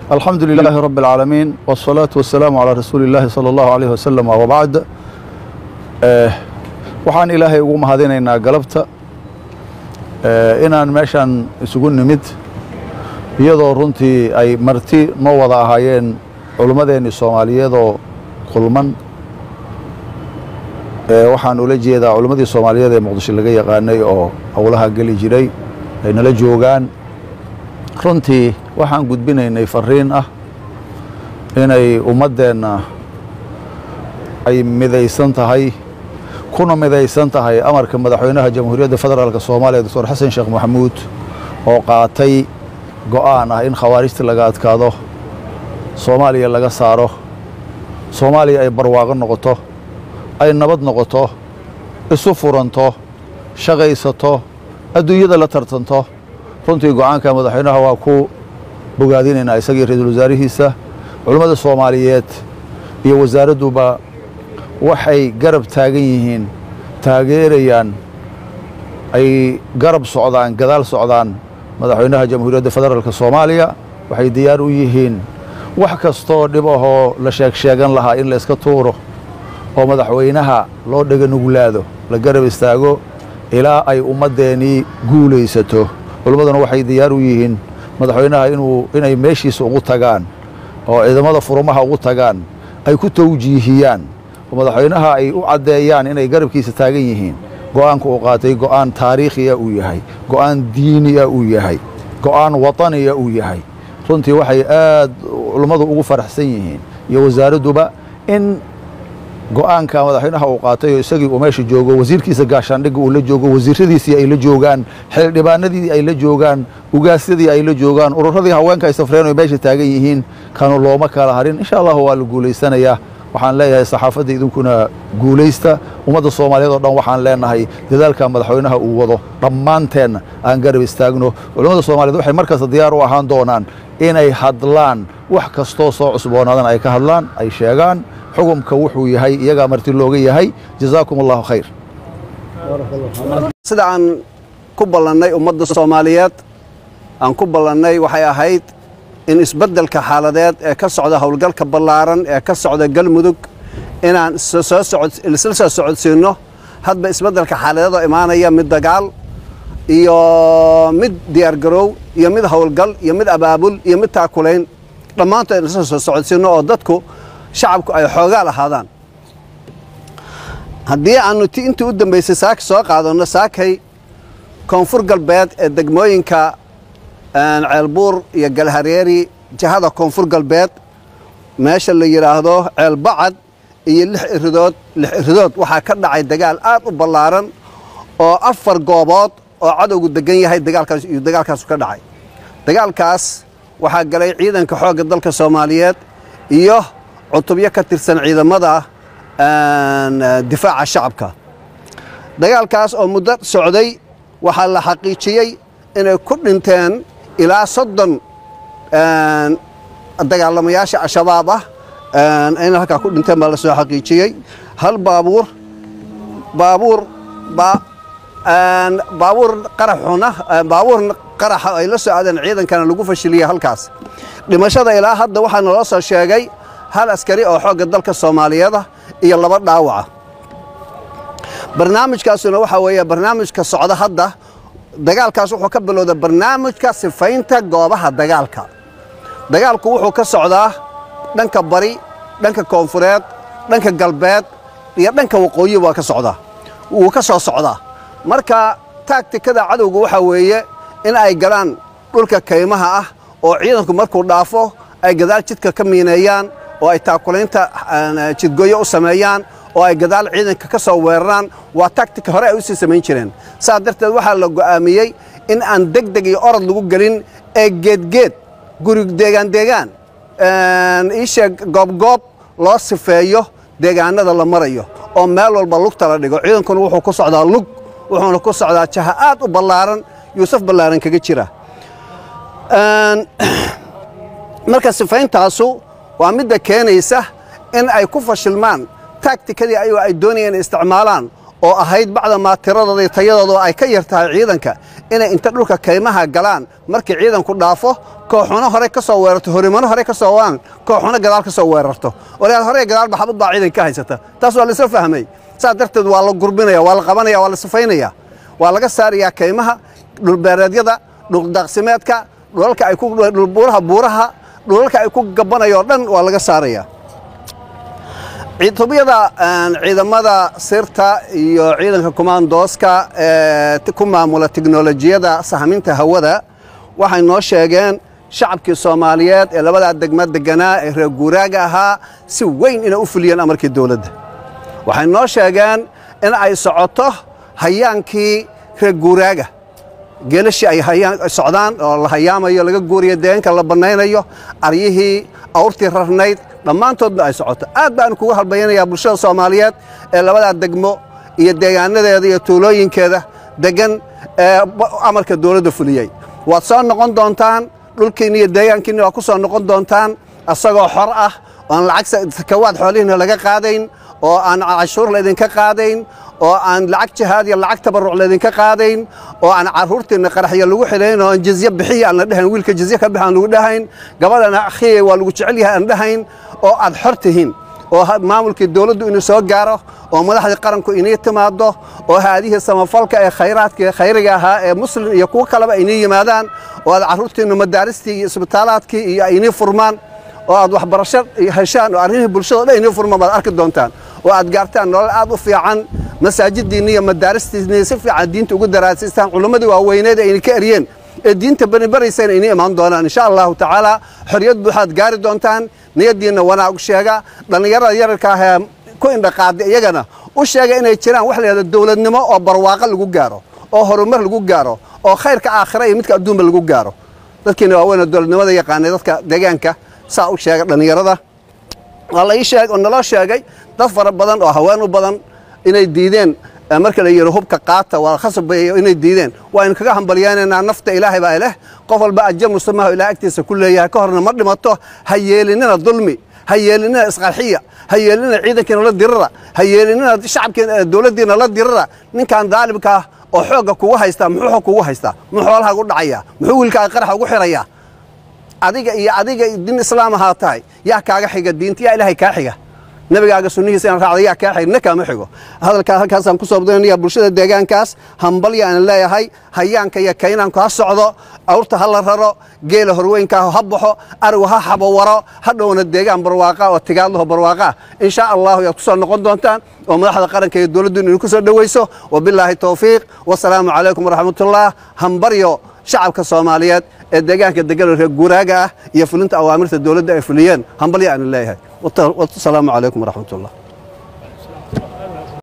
الحمد لله رب العالمين والصلاة والسلام على رسول الله صلى الله عليه وسلم وبعد waxaan ilaahay ugu mahadinaynaa galabta inaan meeshan isugu nimid iyadoo runtii ay marti noo wada ahaayeen culummadeennii soomaaliyeedoo kulman waxaan ula jeedaa culimmadii soomaaliyeed ee muqdisho laga yaqaanay oo howlaha geli jiray ay nala joogaan runtii waxaan gudbinaynay fariin ah inay ummaddeenna ay midaysan tahay kuna midaysan tahay amarka madaxweynaha jamhuuriyadda federaalk soomaaliya doctor xasan sheekh maxamuud oo qaatay go'aan ah in khawaarijta laga adkaado soomaaliya laga saaro soomaaliya ay barwaaqo noqoto ay nabad noqoto isu furanto shaqaysato adduunyada la tartanto runtii go'aanka madaxweynaha waa ku bogaadinaynaa isagii ra-iisul wasaarihiisa culummada soomaaliyeed iyo wasaaradduba waxay garab taagan yihiin taageerayaan ay garab socdaan gadaal socdaan madaxweynaha jamhuuriyadda federaalk soomaaliya waxay diyaar u yihiin wax kastoo dhib ahoo la sheegsheegan lahaa in la iska tuuro oo madaxweynaha loo dhega nuglaado la garab istaago ilaa ay ummaddeenii guulaysato culimmaduna waxay diyaar u yihiin madaxweynaha inuu inay meeshiisa ugu tagaan oo ciidamada furumaha ugu tagaan ay ku tawjiihiyaan oo madaxweynaha ay u caddeeyaan inay garabkiisa taagan yihiin go'aanka uu qaatay go'aan taariikhiya uu yahay go'aan diiniya uu yahay go'aan wataniya uu yahay runtii waxay aad culummadu ugu faraxsan yihiin iyo wasaaradduba in go'aanka madaxweynaha uu qaatay oo isagii uu meesha joogo wasiirkiisa gaashaandhigga uu la joogo wasiiradiisii ay la joogaan xildhibaanadii ay la joogaan ugaasyadii ay la joogaan ururadii haweenka ay safreen oo meesha taagan yihiin kanu looma kala harin insha allahu waa la guulaysanayaa waxaan leeyahay saxaafadda idinkuna guulaysta ummadda soomaaliyeed oo dhan waxaan leenahay dadaalka madaxweynaha uu wado dhammaanteenna aan garab istaagno culimmada soomaliyeed waxay markasta diyaar u ahaan doonaan inay hadlaan wax kastoo soo cusboonaadan ay ka hadlaan ay sheegaan xukumka wuxuu yahay iyagaa marti looga yahay jazaakum allahu khayr sida aan ku ballannay ummadda soomaaliyeed aan ku ballannay waxay ahayd in isbeddelka xaaladeed ee ka socda howlgalka ballaaran ee ka socda galmudug inaan isla soo socodsiinno hadba isbeddelka xaaladeedoo imaanaya mid dagaal iyo mid diyaargaroow iyo mid howlgal iyo mid abaabul iyo mid taakulayn dhammaantood in isla soo socodsiinno oo dadku shacabku ay xoogaa lahaadaan haddii aannu ti intii u dambaysay saaka soo qaadanno saakay koonfur galbeed ee degmooyinka ceelbuur iyo galhareeri jihada koonfur galbeed meesha la yidhaahdo ceelbacad iyo lix iridood lix iridood waxaa ka dhacay dagaal aad u ballaaran oo afar goobood oo cadowgu degan yahay dagaalkaas iyo dagaalkaasu ka dhacay dagaalkaas waxaa galay ciidanka xoogga dalka soomaaliyeed iyo cutubyo ka tirsan ciidamada difaaca shacabka dagaalkaas oo muddo socday waxaa la xaqiijiyey inay ku dhinteen ilaa soddon dagaalamayaasha al-shabaab ah inay halkaa ku dhinteen baa la soo xaqiijiyey hal baabuur baabuur baabuur qaraxuna baabuur qaraxa ay la soo aadeen ciidankana lagu fashiliyey halkaas dhimashada ilaa hadda waxaa naloo soo sheegay hal askari oo xoogga dalka soomaaliyeeda iyo laba dhaawaca barnaamijkaasuna waxaa weeye barnaamijka socda hadda dagaalkaas wuxuu ka bilowda barnaamijka sifaynta goobaha dagaalka dagaalku wuxuu ka socdaa dhanka bari dhanka koonfureed dhanka galbeed iyo dhanka waqooyi waa ka socdaa wuu ka soo socdaa marka taagtikada cadowga waxaa weeye in ay galaan dhulka kaymaha ah oo ciidanku markuu dhaafo ay gadaal jidka ka miineeyaan oo ay taakulaynta jidgooyo u sameeyaan oo ay gadaal ciidanka ka soo weeraraan waa taktika hore ay u sii samayn jireen saas darteed waxaa la go'aamiyey in aan deg deg iyo orod lagu gelin ee geedgeed guri deegaan deegaan iisheeg goobgoob loo sifeeyo deegaanada la marayo oo meel walba lugta la dhigo ciidankuna wuxuu ku socdaa lug wuxuuna ku socdaa jaha aad u ballaaran yuusuf ballaaran kaga jira marka sifayntaasu waa midda keenaysa in ay ku fashilmaan taagtikadii ayagoo ay doonayeen inay isticmaalaan oo ahayd bacdamaa tiradooda iyo tayadooda ay ka yar tahay ciidanka inay inta dhulka kaymaha galaan markii ciidanku dhaafo kooxuno hore ka soo weerarto horimano hore ka soo waan kooxuno gadaal ka soo weerarto walaal hore gadaal baxbad baa ciidanka haysata taas waa la isla fahmay saas darteed waa la gurbinaya waa la qabanaya waa la sifaynaya waa laga saarayaa kaymaha dhulbeereedyada dhuldaaqsimeedka dhulalka ay ku dhulbuuraha buuraha dhulalka ay ku gabanayoo dhan waa laga saaraya tubiyada ciidamada sirta iyo ciidanka komandooska ee ku maamula tiknolojiyada sahminta hawada waxay noo sheegeen shacabkii soomaaliyeed ee labadaa degma deganaa ee reer guuraaga ahaa si weyn inay u fuliyeen amarkii dowladda waxay noo sheegeen in ay socoto hayaankii reer guuraaga geelashii ay socdaan oo la hayaamayo laga guuriyo deegaanka la bannaynayo aryihii awrtii rarnayd dhammaantoodba ay socoto aad baan kugu halbayanayaa bulshada soomaaliyeed ee labadaa degmo iyo deegaanadeeda iyo tuulooyinkeeda deggan ee amarka dowladda fuliyey waad soo noqon doontaan dhulkiinni iyo deegaankiinni waad ku soo noqon doontaan asagoo xor ah oan lacag sakawaad xoolihiina laga qaadayn oo aan cashuur laydinka qaadayn oo aan lacag jihaad iyo lacag tabarruc laydinka qaadayn oo aan carruurtiinna qaraxya lagu xilayn oo aan jizye bixiya aan la dhahayn wiilka jizye ka bix aan lagu dhahayn gabadhana akhiyay waa lagu jecel yahay aan dhahayn oo aad xor tihiin oo maamulkii dowladdu inuu soo gaaro oo madaxdii qaranku inii timaaddo oo haadihii samafalka ee khayraadkii khayriga ahaa ee muslim iyo kuwo kaleba inii yimaadaan oo aad carruurtiinna madaaristii iyo isbitaalaadkii iyo inii furmaan oo aad waxbarasho heshaan oo arrimihii bulshada o dhan inii furmaan baad arki doontaan oo aad gaartaan nolol aad u fiican masaajidiinni iyo madaaristiinni si fiican diinta ugu daraasiistaan culimmadii waaweyneed ay ka eryeen ee diinta banibaraysan inii imaan doonaan insha allahu tacaala xorriyad buuxaad gaari doontaan niyaddiinna wanaag sheega dhallinyarada yararka ah ee ku indhaqaada iyagana u sheega inay jiraan wax la yidhahdo dowladnimo oo barwaaqo lagu gaaro oo horumar lagu gaaro oo khayrka aakhira iyo midka adduunba lagu gaaro dadkiina waaweyna dowladnimada yaqaanay dadka deegaanka saa u sheega dhallinyarada waa la ii sheeg oo naloo sheegay dad fara badan oo haween u badan inay diideen marka la yidhi hubka qaata waa khasabay inay diideen waa in kaga hambalyaynaynaa nafta ilaahay baa leh qof walba ajar musamaha ilaah agtiisa ku leeyahay ka horna ma dhimato ha yeelinina dulmi ha yeelinina isqarxiya ha yeelinina ciidankiina la dirira ha yeelinina shacabkiina dowladdiina la dirira ninkan daalibka ah oo xoogga kugu haystaa muxuu kugu haystaa muxuu xoolaha ugu dhacayaa muxuu wiilkaaga qaraxa ugu xirayaa adiga iyo adiga din islaam ahaa tahay yaa kaaga xiga diinta yaa ilaahay kaa xiga nabigaaga sunnihiisa inaan raacda yaa kaa xiga na kaama xigo hadalkaa halkaasaan ku soo badinaya bulshada deegaankaas hambalya aan leeyahay hayaanka iyo kaynaanku ha socdo awrta ha la raro geela horweynkaa ha baxo arigu ha xabowaro ha dhowna deegaan barwaaqa oo tigaadlaho barwaaqa in shaa allahu yaad ku soo noqon doontaan oo madaxda qaranka iyo dowladdu inay ku soo dhowayso wabilaahi towfiiq wasalaamu calaykum waraxmatullah hambaryo shacabka soomaaliyeed ee deegaanka degan reer guuraaga ah iyo fulinta awaamirta dowladda ay fuliyeen hambalya aanu leeyahay wasalaamu calaykum waraxmatullah